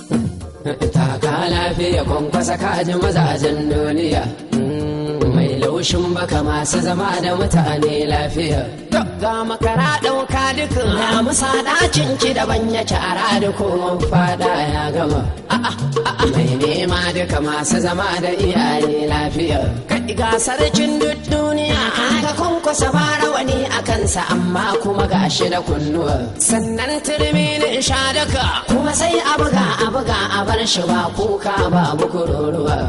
taka lafiya kwankwasa kaji mazajen duniya mai laushin baka masu zama da mutane lafiya ga makara ɗauka dukan ya musa ɗakin ki daban ya cara da kowan fada ya gama mai nema duka masu zama da iyaye lafiya kai ga sarkin duk duniya kaga kwankwasa ba rawani a kansa amma kuma ga shi da kunnuwa sannan turmi ne sha daka kuma sai a buga a buga a bar shi ba kuka ba bukururuwa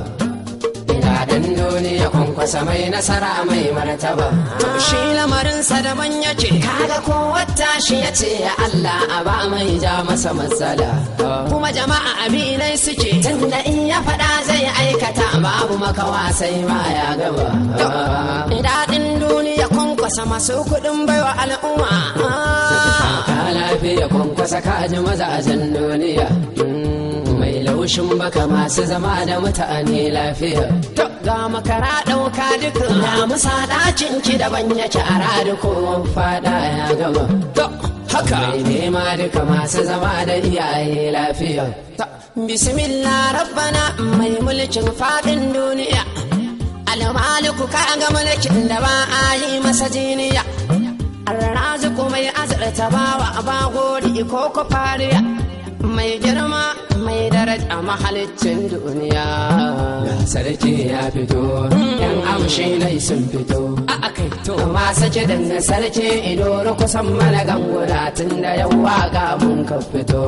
Daɗin duniya kwankwasa mai nasara mai martaba. Shi lamarinsa daban yake. Kaga ko wata shi ya ce ya Allah a ba mai ja masa matsala. Kuma jama'a abinai suke. Tunda in ya faɗa zai aikata babu makawa sai ma ya gaba. Daɗin duniya kwankwasa masu kuɗin baiwa al'umma. Ka lafiya kwankwasa kaji mazajen duniya. mai laushin baka masu zama da mutane lafiya. Ga makara ɗauka duka na musa ɗakin ki daban yake a radu ko fada ya gama. Haka mai nema duka masu zama da iyaye lafiya. Bismillah rabbana mai mulkin faɗin duniya. Almaliku ka ga mulkin da ba a yi masa jiniya. Arraziku mai azurta bawa ba gori ko ko fariya. mai girma mai daraja mahalicin duniya ga sarki ya fito yan amshi nai sun fito a akai to masu kidan na sarki ido kusan mana ganguna tun da yau waka mun ka fito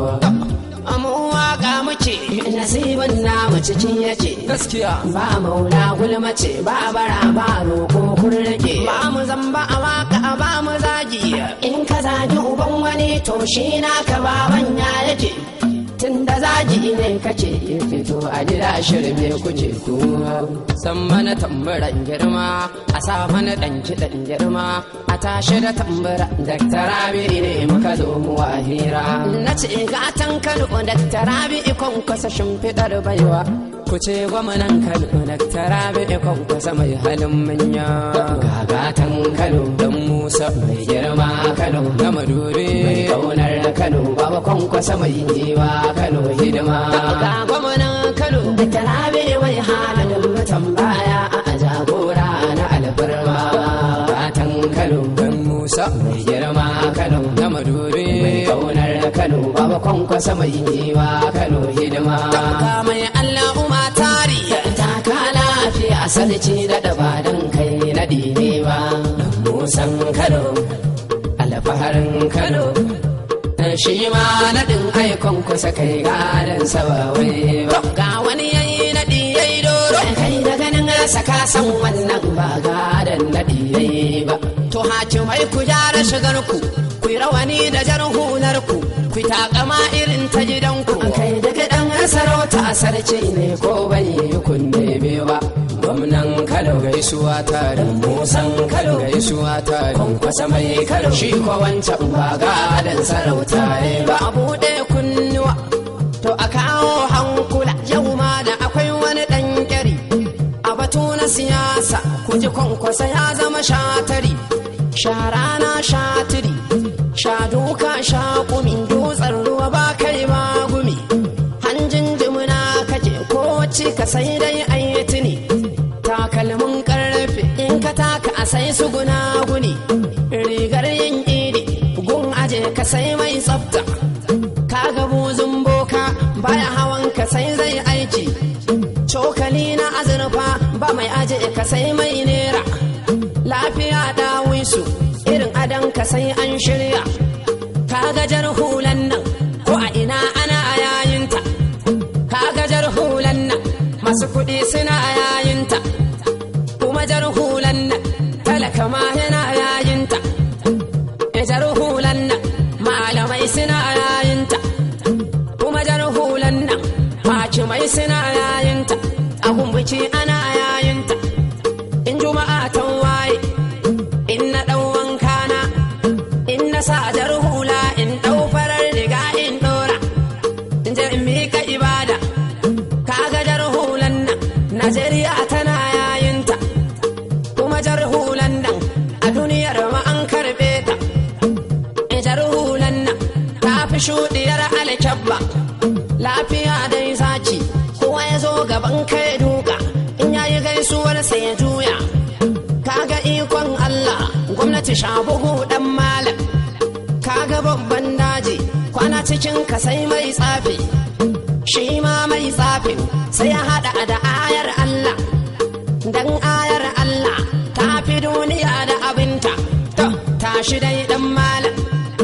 mu waka muke nasibin namu cikin yake gaskiya ba maula gulmace ba bara ba roko kun rage ba mu zamba a waka ba mu zagi in ka zagi uban wani to shi naka baban ya yake tun da zagi ne kace fito a gida shirme kuce kuma san mana tambaran girma a sa mana dan kiɗan girma a tashi da tambara daktarabi ne muka zo mu wahira na ce gatan kano daktarabi ikon kasa shimfiɗar baiwa ku ce gwamnan kano daktarabi ikon kasa mai halin manya gagatan kano dan musa mai girma kano na madubi mai kaunar kano baba kwankwasa mai yiwa kano hidima ga gwamnan kano daktarabi mai halin mutan baya a jagora na alfarma gatan kano dan musa mai girma kano na madubi mai kaunar kano baba kwankwasa mai yiwa kano hidima ga mai allah umma tari ta ka lafiya sarki da dabadan kai na dine ba musan kano alfaharin kano shi ma naɗin aikon kusa kai gadon sabawai ba ga wani yayi naɗi yayi doro kai da ganin rasa ka san wannan ba gadon naɗi yayi ba to hakimai ku gyara shigar ku ku yi rawani da jar hular ku ku yi takama irin ta gidanku kai daga ɗan sarauta sarki ne ko bai yi kunne ba gwamnan kano gaisuwa tare musan kano gaisuwa tare kwankwasa mai kano shi ko wancan ba gadon sarauta ne ba a buɗe kunnuwa to a kawo hankula yau ma da akwai wani ɗan ƙyari a batu na siyasa ku ji kwankwasa ya zama shatari shara na shatiri sha duka sha kumi dutsen ruwa ba kai ba gumi hanjin jimina kake ko ci ka sai dai ayyatini takalmin karfe in ka taka a sai su guna-guni rigar yin idi gun aje ka sai mai tsafta ka ga buzun boka baya hawan ka sai zai aiki cokali na azurfa ba mai aje ka sai mai nera lafiya dawisu irin adan ka sai an shirya ka gajar hulan nan ko a ina ana yayinta ka gajar hulan nan masu kuɗi suna yayinta kuma jar hulan nan talaka ma yana yayinta jar hulan nan malamai suna yayinta kuma jar hulan nan hakimai suna yayinta a biki ana yayinta in juma'a ta waye in na ɗau wanka na in na sa jar hula in ɗau farar riga in ɗora in je in miƙa ibada kaga jar hulan nan Najeriya tana yayinta kuma jar hulan nan a duniyar ma an karɓe ta jar hulan nan ta fi shuɗiyar alkyabba lafiya dai zaki kowa ya zo gaban kai duka in yayi gaisuwar sai ya juya kaga ikon Allah gwamnati shabugu dan malam kaga babban daji kwana cikin ka sai mai tsafi shi ma mai tsafin sai ya hada da ayar Allah dan ayar Allah ta fi duniya da abinta to tashi dai dan malam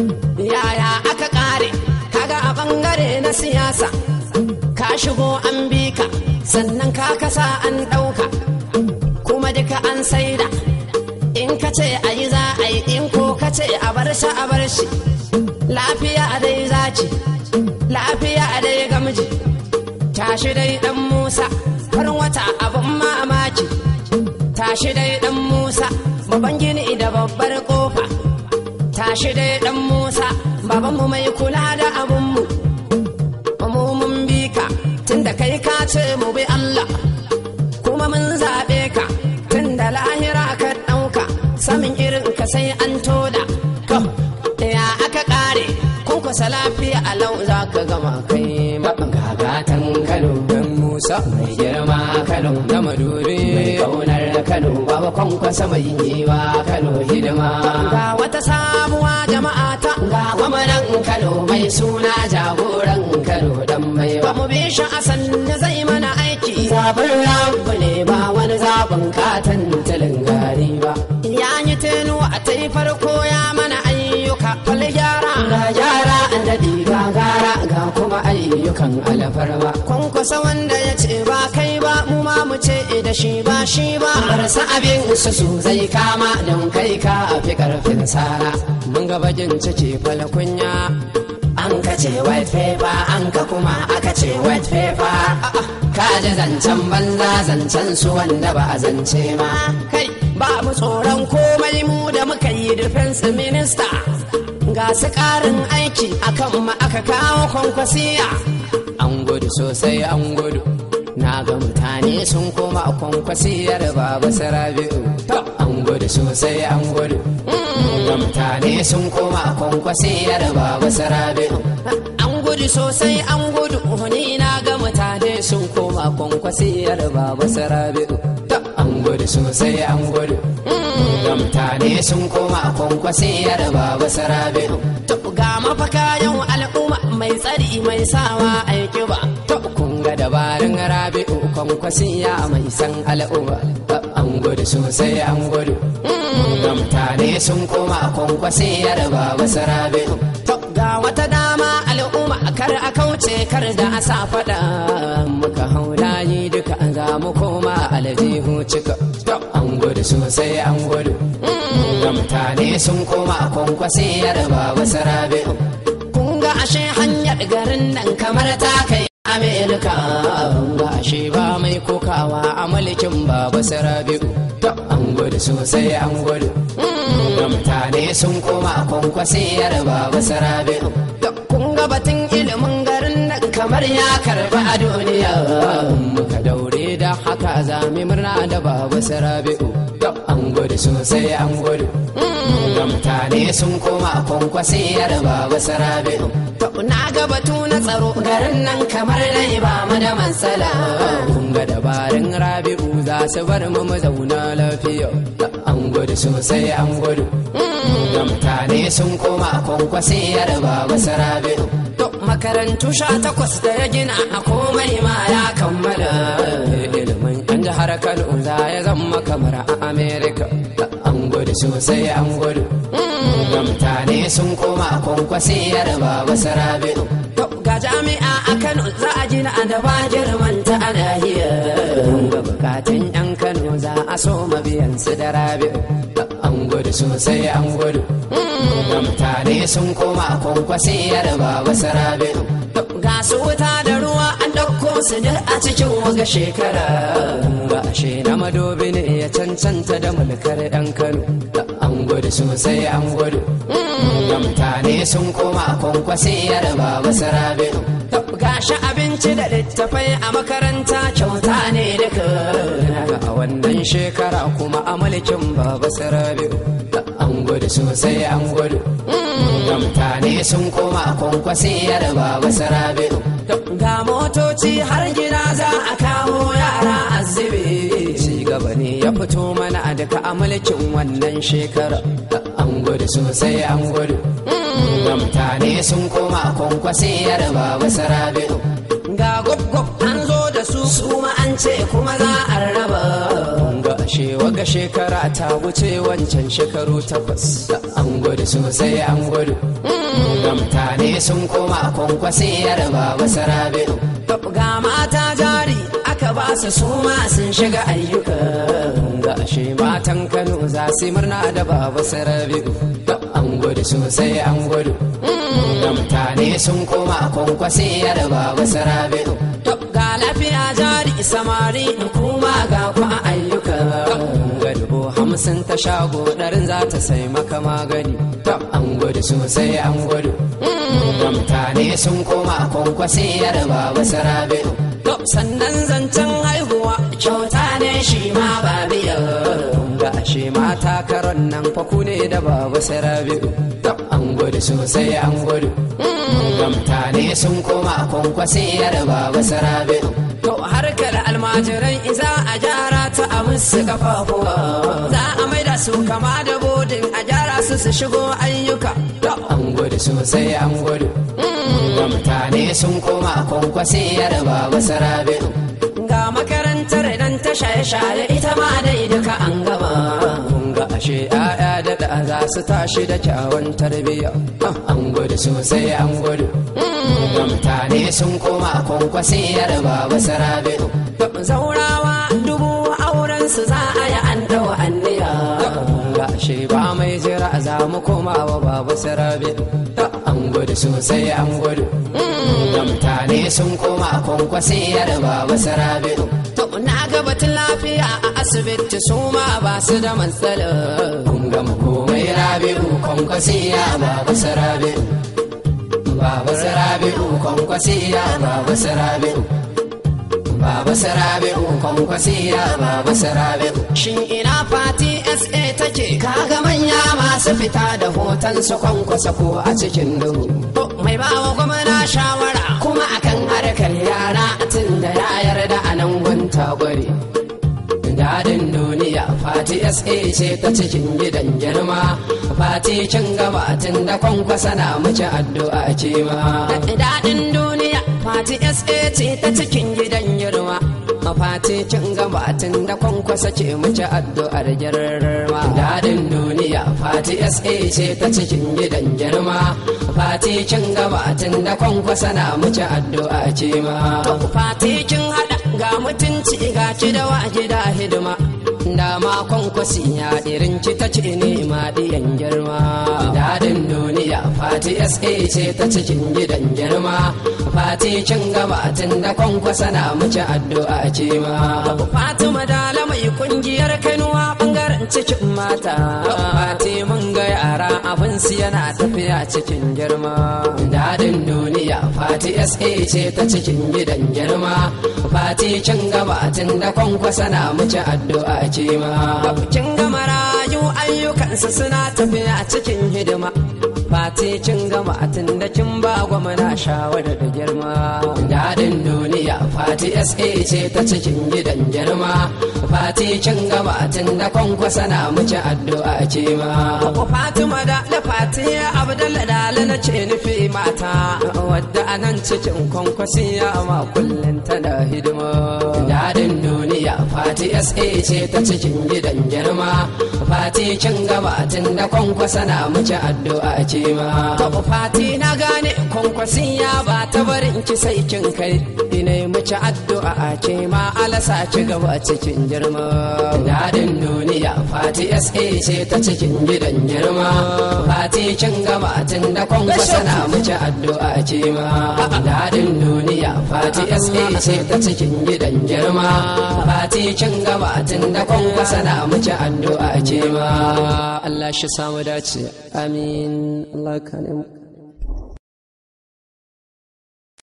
yaya aka kare kaga a bangare na siyasa ka shigo an bi ka sannan ka kasa an ɗauka kuma duka an saida in ka ce a yi za a yi in ko ka ce a bar shi a bar shi lafiya dai zaci lafiya dai gamji tashi dai dan musa farin wata abin mamaki tashi dai dan musa babban gini da babbar kofa tashi dai dan musa babanmu mai kula da abunmu mu mun bi ka tunda kai ka ce mu bi allah kuma mun zaɓe ka tunda lahira ka ɗauka samin irin ka sai an toda to ya aka ƙare kun kusa lafiya a lau za ka gama kai gagatan kano dan musa mai girma kano na madubi mai kaunar kano baba kwankwasa mai yiwa kano hidima ga wata sabuwa jama'a ta ga gwamnan kano mai suna jagoran kano dan mai ba mu bi shi a sanni zai mana aiki zaɓin rabu ne ba wani zaɓin katon tilin gari ba ya yi tenu a ta farko ya mana ayyuka fal gyara ga gyara an daɗi ga gara ga kuma ayyukan alfarma kwankwasa wanda ya ce ba kai ba mu ma mu ce da shi ba shi ba marasa abin su su zai kama don kai ka fi karfin sara mun ga bakin ciki falkunya an ka ce white paper an ka kuma aka ce white paper ka ji zancen banza zancen su wanda ba a zance ma kai ba mu tsoron komai mu da muka yi defense minister ga su karin aiki akan ma aka kawo kwankwasiya an gudu sosai an gudu na ga mutane sun koma a kwankwasiyar baba sarabi'u an gudu sosai an gudu ga mutane sun koma a kwankwasiyar baba sarabi'u an gudu sosai an gudu ni na ga mutane sun koma a kwankwasiyar baba sarabi'u an gudu sosai an gudu ga mutane sun koma a kwankwasiyar baba sarabi'u ga mafaka yau al'umma mai tsari mai sawa aiki ba kun ga dabarun rabi'u kwankwasiya mai san al'umma an gudu sosai an gudu ga mutane sun koma a kwankwasiyar baba sarabi'u ga wata dama al'umma kar a kauce kar da a sa faɗa muka hau layi duka za mu koma aljihu cika an gudu sosai an gudu ga mutane sun koma a kwankwasiyar baba sarabi'u kun ga ashe hanyar garin nan kamar ta kai amerika ga ashe ba mai kokawa a mulkin baba sarabi'u an gudu sosai an gudu ga mutane sun koma a kwankwasiyar baba sarabi'u kun ga batun ilimin garin nan kamar ya karba a duniya muka daure da haka zami murna da baba sarabi'u an gudu sosai an gudu ga mutane sun koma a kwankwasiyar baba sarabi'u na ga batu na tsaro garin nan kamar dai ba mu da matsala kun ga dabarun rabi'u za su bar mu mu zauna lafiya an gudu sosai an gudu ga mutane sun koma a kwankwasiyar baba sarabi'u makarantu sha takwas da ya gina a komai ma ya kammala ilimin yan jihar kano za ya zama kamar a amerika an gudu sosai an gudu ga mutane sun koma a kwankwasiyar baba sarabi'u ga jami'a a kano za a gina a da ba girmanta a nahiyar ga bukatun yan kano za a so mabiyan su da rabi'u an gudu sosai an gudu ga mutane sun koma a kwankwasiyar baba sarabi'u ga su wuta da ruwa an ɗauko su duk a cikin waga shekara ga ashe na madobi ne ya cancanta da mulkar ɗan kano an gudu sosai an gudu ga mutane sun koma a kwankwasiyar baba sarabi'u gashi abinci da littafai a makaranta kyauta ne duka a wannan shekara kuma a mulkin baba sarabi'u an gudu sosai an gudu ga mutane sun koma a kwankwasiyar baba sarabi'u ga fito mana a duka a mulkin wannan shekara an gudu sosai an gudu ga mutane sun koma kwankwasiyar baba sarabi'u ga gwab an zo da su su ma an ce kuma za a raba ga shewa ga shekara ta wuce wancan shekaru takwas an gudu sosai an gudu ga mutane sun koma kwankwasiyar baba sarabi'u ga mata jari aka ba su su ma sun shiga ayyuka ga ashe matan kano za su murna da baba sarabi'u an gudu sosai an gudu ga mutane sun koma kwankwasiyar baba sarabi'u ga lafiya jari samari kuma ga kwa ayyuka ga dubu hamsin ta shago ɗarin za ta sai maka magani an gudu sosai an gudu ga mutane sun koma kwankwasiyar baba sarabi'u sannan zancen haihuwa kyauta ne shi ma ba biya ga ashe mata karon nan faku ne da baba sarabi'u an gudu sosai an gudu ga mutane sun koma kwankwasiyar baba sarabi'u to harkar almajiran iza a gyara ta a musu kafafuwa za a maida su kama da bodin a gyara su su shigo ayyuka an gudu sosai an gudu ga mutane sun koma kwankwasiyar baba sarabi'u ga makarantar dan ta shaye-shaye ita ma dai duka an gama ga ashe ya'ya da da za su tashi da kyawun tarbiyya an gudu sosai an gudu ga mutane sun koma kwankwasiyar baba sarabi'u zaurawa dubu auren su za a yi an dawa anniya ga ashe ba mai jira za mu koma wa baba sarabi'u an gudu sosai an gudu ga mutane sun koma kwankwasiyar baba sarabi'u to na ga batun lafiya a asibiti su ma ba su da matsala kun gama komai rabi'u kwankwasiya baba sarabi'u baba sarabi'u kwankwasiya baba sarabi'u Baba Sarabi'u kwankwasiya Baba Sarabi'u Shin ina fati SA take kaga manya masu fita da hoton su kwankwasa ko a cikin duhu Mai bawa gwamna shawara kuma akan harkar yara tun da ya yarda a nan gunta gwari Dadin duniya fati SA ce ta cikin gidan girma Fati cin gaba tun da kwankwasa na mace addu'a ce ma Dadin duniya fati SA ce ta cikin gidan girma Fati cin gaba tun da kwankwasa ce mace addu'ar girma Dadin duniya fati SA ce ta cikin gidan girma Fati cin gaba tun da kwankwasa na mace addu'a ce ma Fati cin hada ga mutunci ga ci da wa gida hidima da makon kwasi ya irin ci ta ce ne ma diyan girma dadin duniya fati sa ce ta cikin gidan girma fati cin gaba tun da kwankwasa na mace addu'a ce ma fatima dala mai kungiyar kanuwa bangaren cikin mata fati mun ga yara abin su yana tafiya cikin girma dadin duniya fati sa ce ta cikin gidan girma fati cin gaba tun da kwankwasa na mace addu'a ce ma kin ga marayu ayyukansu suna tafiya cikin hidima fati cin gama tun da kin ba gwamna shawara da girma dadin duniya fati sa ce ta cikin gidan girma fati cin gama tun da kwankwasa na mace addu'a ce ma fatima da da fati abdalla dala na ce nufi mata wadda anan cikin kwankwasi ya ma kullum tana hidima dadin duniya fati sa ce ta cikin gidan girma fati cin gaba tun da kwankwasa na mace addu'a ce ma fati na gane kwankwasi ya ba ta barin ki sai kin kai ina mace addu'a ce ma alasa ci gaba cikin girma dadin duniya fati sa ce ta cikin gidan girma fati cin gaba tun da kwankwasa na mace addu'a ce ma dadin duniya fati sa ce ta cikin gidan girma fati cin gaba tun da kwankwasa na mace addu'a ce ma Allah shi samu dace amin Allah ka